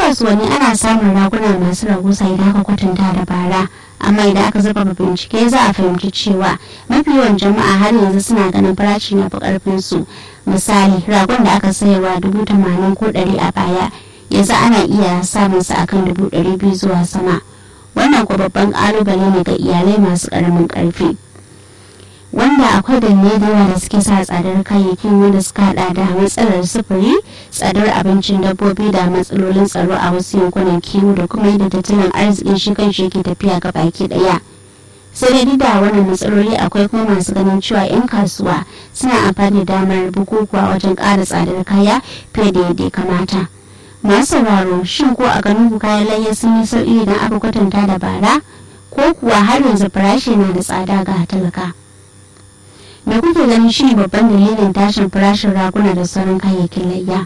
kasuwanni ana samun raguna masu rahusa idan aka kwatanta da bara amma idan aka zurfafa bincike za a fahimci cewa mafi yawan jama'a har yanzu suna ganin farashi na fi karfin su misali ragon da aka sayarwa dubu tamanin ko ɗari a baya yanzu ana iya samun sa akan dubu ɗari biyu zuwa sama wannan ko babban ƙalubale ne ga iyalai masu ƙaramin ƙarfi wanda akwai dalilai da yawa da suke sa tsadar kayayyakin wanda suka hada da matsalar sufuri tsadar abincin dabbobi da matsalolin tsaro a wasu yankunan kiwo da kuma yadda tattalin arzikin shi kan shi ke tafiya ga baki daya sai dai da wannan matsaloli akwai kuma masu ganin cewa 'yan kasuwa suna amfani da damar bukukuwa wajen ƙara tsadar kaya fiye da yadda ya kamata masu sauraro shin ko a ganin ku kayan layya sun yi sauƙi idan aka kwatanta da bara ko kuwa har yanzu farashi na da tsada ga talaka me kuke ganin shi babban dalilin tashin farashin raguna da sauran kayayyakin layya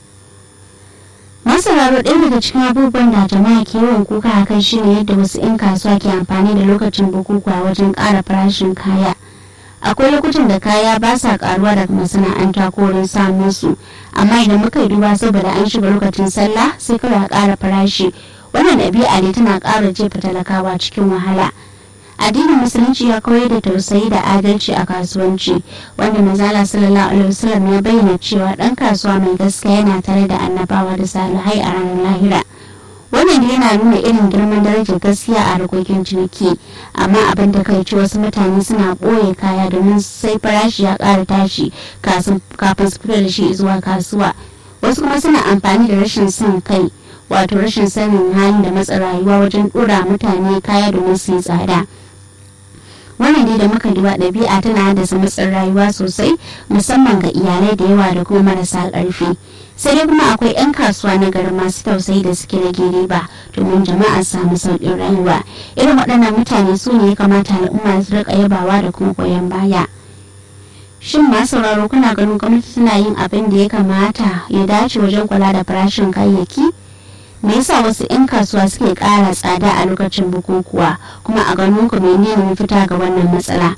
masararo ɗaya daga cikin abubuwan da jama'a ke yawan kuka a kai shine yadda wasu 'yan kasuwa ke amfani da lokacin bukukuwa wajen ƙara farashin kaya akwai lokutan da kaya ba sa karuwa daga masana'anta ko wurin samun su amma idan muka yi duba saboda an shiga lokacin sallah sai kawai a ƙara farashi wannan ɗabi'a ne tana ƙara jefa talakawa cikin wahala addinin musulunci ya koyar da tausayi da adalci a kasuwanci wanda manzala sallallahu alaihi wasallam ya bayyana cewa dan kasuwa mai gaskiya yana tare da annabawa da salihai a ranar lahira wannan yana nuna irin girman darajar gaskiya a harkokin ciniki amma abin da kai ci wasu mutane suna ɓoye kaya domin sai farashi ya ƙara tashi kafin su fito da shi zuwa kasuwa wasu kuma suna amfani da rashin son kai wato rashin sanin halin da matsa rayuwa wajen ɗora mutane kaya domin su yi tsada wannan dai da muka duba ɗabi'a tana haddasa matsin rayuwa sosai musamman ga iyalai da yawa da kuma marasa ƙarfi sai dai kuma akwai 'yan kasuwa na gari masu tausayi da suke rage riba domin jama'a su samu sauƙin rayuwa irin waɗannan mutane su ne ya kamata al'umma su riƙa yabawa da kuma goyon baya shin masu sauraro kuna ganin gwamnati tana yin abin da ya kamata ya dace wajen kula da farashin kayayyaki me yasa wasu 'yan kasuwa suke ƙara tsada a lokacin bukukuwa kuma a ganin ku menene mafita ga wannan matsala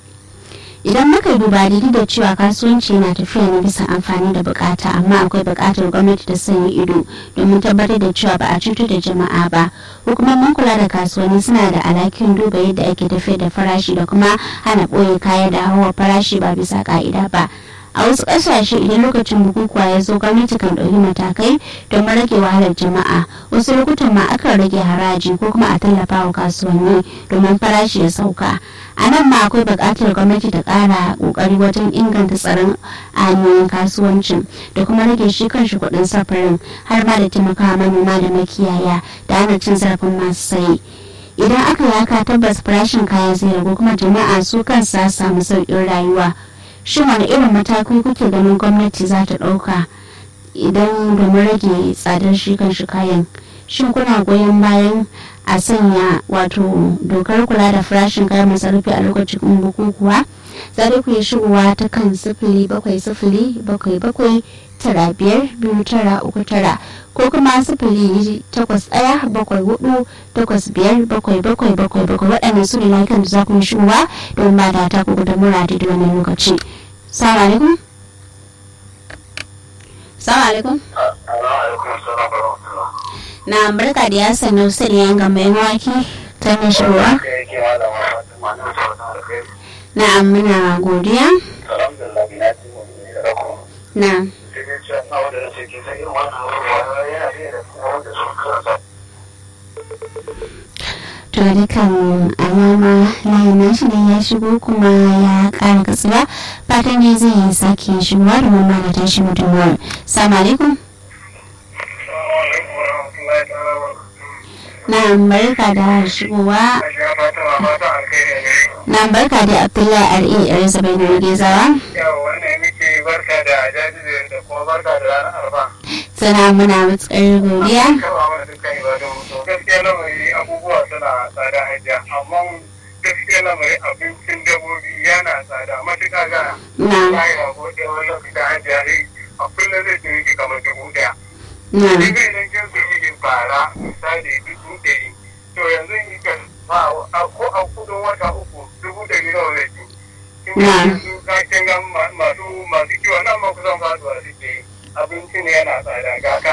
idan muka duba daidai da cewa kasuwanci yana tafiya ne bisa amfani da bukata amma akwai bukatar gwamnati ta sanya ido domin tabbatar da cewa ba a cutar da jama'a ba hukumomin kula da kasuwanni suna da alhakin duba yadda ake tafiyar da farashi da kuma hana ɓoye kaya da hawa farashi ba bisa ka'ida ba a wasu ƙasashe idan lokacin bukukuwa ya zo gwamnati kan ɗauki matakai don rage wahalar jama'a wasu lokutan ma akan rage haraji ko kuma a tallafa wa kasuwanni domin farashi ya sauka a nan ma akwai buƙatar gwamnati ta ƙara ƙoƙari wajen inganta tsaron hanyoyin kasuwancin da kuma rage shi kanshi kuɗin safarin har ma da taimakawa manoma da makiyaya da hana cin zarafin masu sayi idan aka yi haka tabbas farashin kaya zai ragu kuma jama'a su kansa samu sauƙin rayuwa shin wani irin matakai kuke ganin gwamnati za ta ɗauka idan domin rage tsadar shi kan shi kayan shin kuna goyon bayan a sanya wato dokar kula da farashin kayan masarufi a lokacin bukukuwa za ku yi shigowa ta kan sifili bakwai sifili bakwai bakwai tara biyar biyu tara uku tara ko kuma sifili takwas ɗaya bakwai hudu takwas biyar bakwai bakwai bakwai bakwai waɗannan su ne layukan da za ku yi shigowa don ba da ta ku da mura da wannan lokaci. Salamu alaikum. Salamu alaikum. Na barka da ya sanu sani yan gamba yan wake ta mai shigowa. Na muna godiya. Na. to dukan alama layin nashi ne ya shigo kuma ya kara katsuwa fatan ne zai sake shigowa da mamma da tashi mutumwar salamu alaikum na barka da shigowa na barka da abdullahi r.a. yar sabai na gezawa barka da jajirin da kuma barka da ranar arfa sana muna matsar godiya gaskiya lamari abubuwa suna tsada hajiya amma gaskiya lamari abincin dabbobi yana tsada matuƙa gana na ya yi rago da wani lokaci hajiya ne a kullum zai tuni ki kamar dubu ɗaya na ni bai nan kin su yi fara misali dubu ɗari to yanzu yi kan ba ko a kudin wata uku dubu ɗari nawa zai ci kin ga Na. yanzu ka kin ga masu masu kiwon nan ma kusan faduwa suke yi abinci ne yana tsada ga